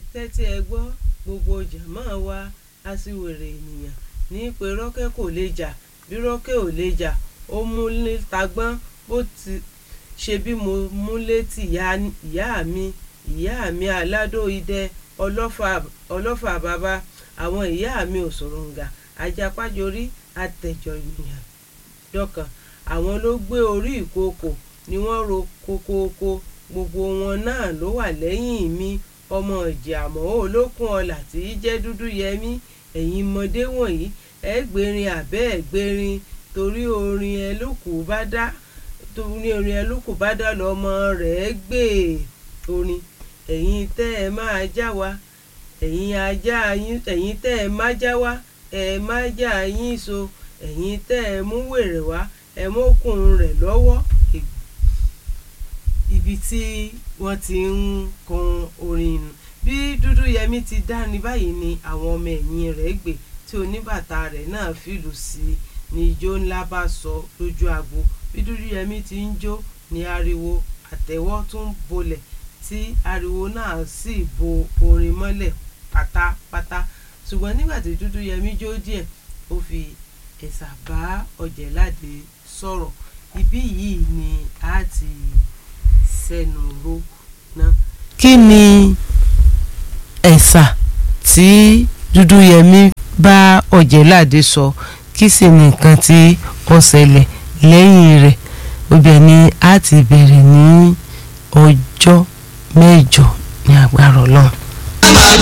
tẹ́tí ẹ gbọ́ gbogbo jàmáà wa aṣiwèrè ènìyàn ní pé rọ́kẹ́ kò lè jà bí rọ́kẹ́ ò lè jà ó múlé tagbọ́n bó ti ṣe bí mo múlé tì ìyá mi ìyá mi aládó idẹ ọlọ́fà bàbá àwọn ìyá mi òṣòròǹgà ajápájorí àtẹ̀jọ ènìyàn dọ́kàn àwọn ló gbé orí ìkookò ni wọ́n ro kokooko gbogbo wọn náà ló wà lẹ́yìn mi ọmọ ìjì àmọ́ olókun ọlà tí í jẹ́ dúdú yẹmí ẹ̀yin mọdé wọ̀nyí ẹ gbèrin àbẹ́ ẹ gbèrin torí orin ẹ ló kù bá dá torí orin ẹ ló kù bá dá lọ́mọ rẹ̀ gbé orin ẹ̀yin tẹ́ ẹ máa já wa ẹ̀yin ajá yín ẹ̀yin tẹ́ ẹ má já wa ẹ má já yín so ẹ̀yin tẹ́ ẹ mú wèrè wá ẹ mókun rẹ̀ lọ́wọ́ ibi tí wọ́n ti ń kan orin nù bí dúdú yẹmí ti dá ní báyìí ni àwọn ọmọ ẹ̀yìn rẹ̀ gbé tí oníbàtà rẹ̀ náà fìlù sí i ní ijó ńlá bá sọ lójú agbo bí dúdú yẹmí ti ń jó ní ariwo àtẹ́wọ́ tún bolẹ̀ tí ariwo náà sì bo orin mọ́lẹ̀ pátápátá ṣùgbọ́n nígbà tí dúdú yẹmí jó díẹ̀ ó fi ẹ̀sà bá ọ̀jẹ̀láde sọ̀rọ̀ ibí yìí ni a ti sẹ́nu ró náà. kí ni ẹ̀sà tí dúdúyẹmí bá ọ̀jẹ̀láde sọ kí sì ni nǹkan tí ó ṣẹlẹ̀ lẹ́yìn rẹ̀ ibẹ̀ ni a ti bẹ̀rẹ̀ ní ọjọ́ mẹ́jọ ní agbára ọlọ́run.